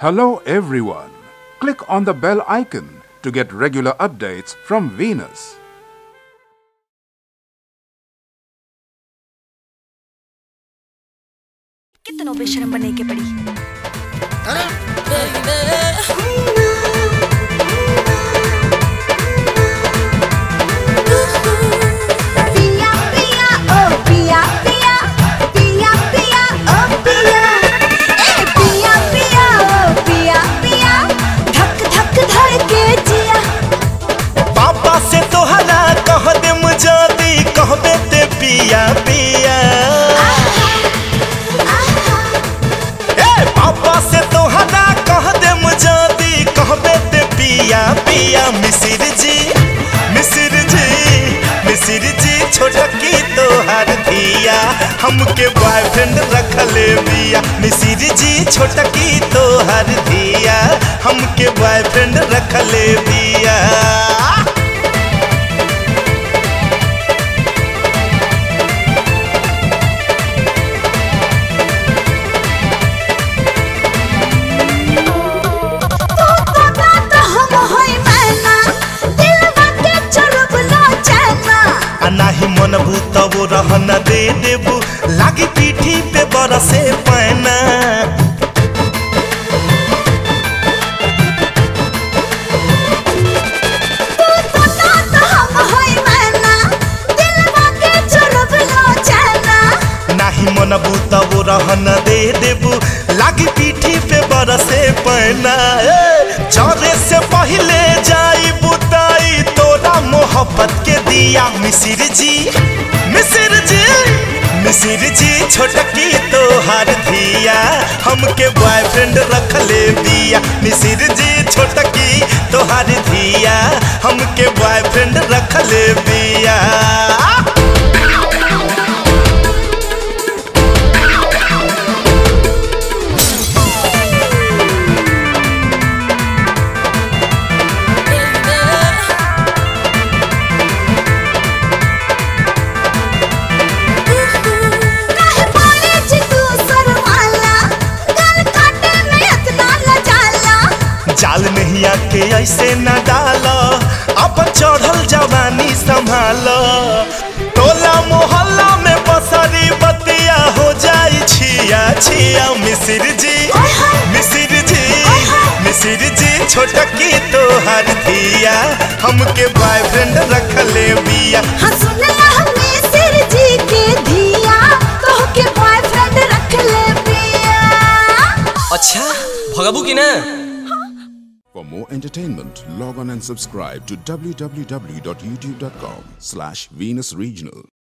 Hello, everyone. Click on the bell icon to get regular updates from Venus. कितनों बेशरम बनने के पड़ी पिया पिया ओ पिया पिया पिया पिया ओ पिया ए पिया पिया ओ पिया पिया धक धक धड़के जिया पापा से तोहरा कह दे मुझादी कहबे ते पिया पिया ए पापा से तोहरा कह दे मुझादी कहबे ते पिया पिया मिसिर जी मिसिर जी मिसिर जी छोटकी तोहर धिया हमके बॉयफ्रेंड रखले बिया मिसिर जी छोटकी तोहर धिया हमके बॉयफ्रेंड रखले बिया बाबा तो हम होई मैना दिलवा के चुरब लो चैना आ नाही मन भूत वो रहन दे देबू लागी पीठी पे बरसे पैना बाबा तो हम होई मैना दिलवा के चुरब लो चैना नाही मन भूत वो रहन दे देबू लागी पीठी पे बरसे पैना ए, चौरे से पहले जाई बुताई तोरा मोहब्बत के दिया मिसिर जी मिसिर जी मिसिर जी छोटकी तोहार धिया हमके बॉयफ्रेंड रखले बिया मिसिर जी छोटकी तोहार धिया हमके बॉयफ्रेंड रखले बिया काहे पारे जी तू सरवाला गल काटे में इतना लजाला जाल नहीं आके ऐसे न डाल अब चढ़ल जवानी संभाल टोला मोहल्ला में बसरी बतिया हो जाई छिया छिया मिसिर जी मिसिर जी मिसिर जी छोटकी तोहर धिया हमके बॉयफ्रेंड रखले बिया हाँ सुनला हमने सिर जी के धिया तो के बॉयफ्रेंड रख ले पिया अच्छा भगबू की ना For more entertainment, log on and subscribe to www.youtube.com slash Venus Regional.